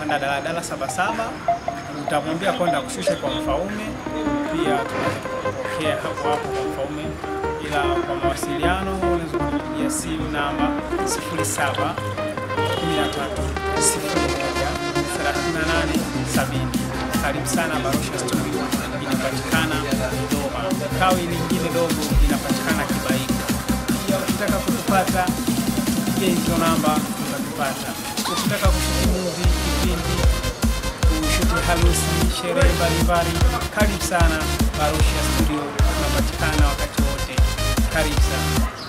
utapanda daladala Sabasaba, utamwambia kwenda kushushe kwa Mfaume. Pia tunaweza tukapokea hapo hapo kwa Mfaume, ila kwa mawasiliano unaweza kupigia simu namba 07 13 Karibu sana Barosha Studio, inapatikana Dodoma. Kawi lingine dogo inapatikana Kibaika. Pia ukitaka kutupata piga hizo namba utatupata. Ukitaka kushuti movie, kipindi, kushuti harusi, sherehe mbalimbali, karibu sana Barosha Studio, tunapatikana wakati wote. Karibu sana.